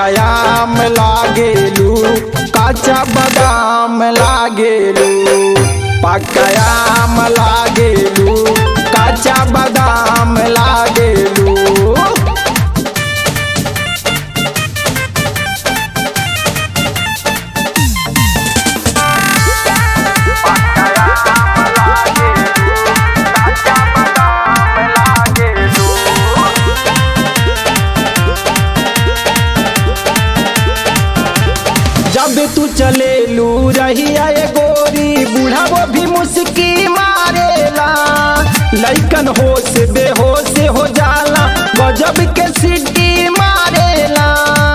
पकायाम लागेलू काचा बादाम लागेलू पकायाम लागेलू काचा बादाम लागेलू जब तू चले लू रहिया ये गोरी बूढ़ा वो भी मुस्की मारेला लइकन होश बेहोश हो जाला गजब के सिटी मारेला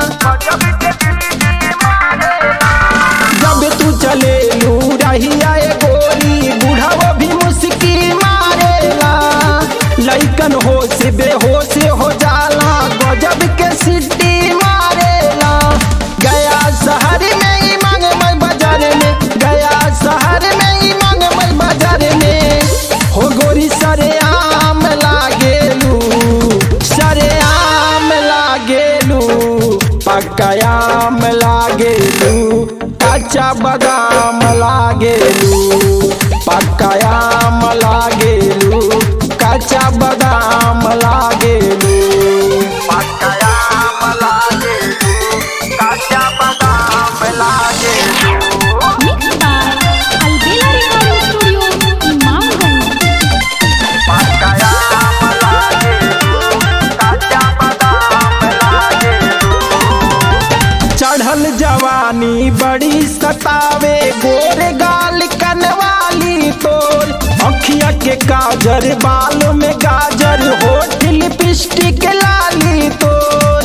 जब तू चले लू रहिया ये गोरी बूढ़ा वो भी मुस्की मारेला लइकन होश बेहोश हो जाला गजब के सिटी मारेला गया शहर में ही मांग मैं बाजार में गया शहर में ही मांग मैं बाजार में हो गोरी सरे आम लागेलू सरे आम लागेलू पकायाम लागेलू कच्चा बादाम लागेलू पकायाम लागेलू कच्चा बादाम लागेलू पकायाम लागेलू कच्चा बादाम लागेलू Mixed by Albela Recording Studio, Imamganj. पकायाम लागेलू कच्चा बादाम लागेलू चढ़ल जवानी बड़ी सतावे गोरे गाल कनवाली तोर अखिया के काजर बाल में गाजर होठ लिपस्टिक लाली तोर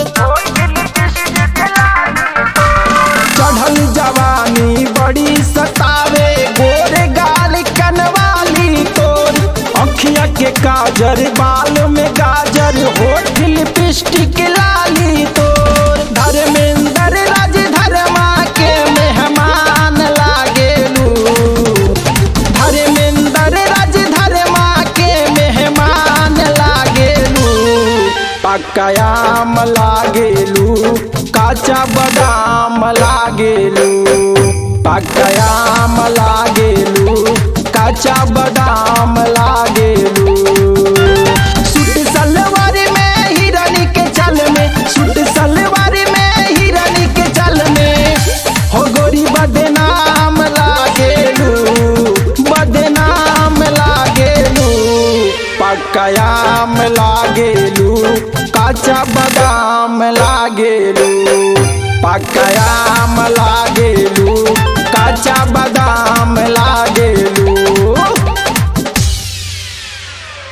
चढ़ल जवानी बड़ी सतावे गोरे गाल कनवाली तोर अखिया के काजर बाल में गाजर होठ लिपस्टिक लाली तोर धर्मेंद्र राज धर्मा के मेहमान लागेलू धर्मेंद्र राज धर्मा के मेहमान लागेलू पकायाम लागेलू काचा बादाम लागेलू पकायाम लागेलू काचा बादाम लागेलू सूट सलवार में हिरनी के चल में सूट सलवार में हिरनी के चल में हो गोरी बदनाम लागेलू बदनाम लागेलू पकायाम लागेलू काचा बादाम लागेलू पकायाम लागेलू काचा बादाम लागेलू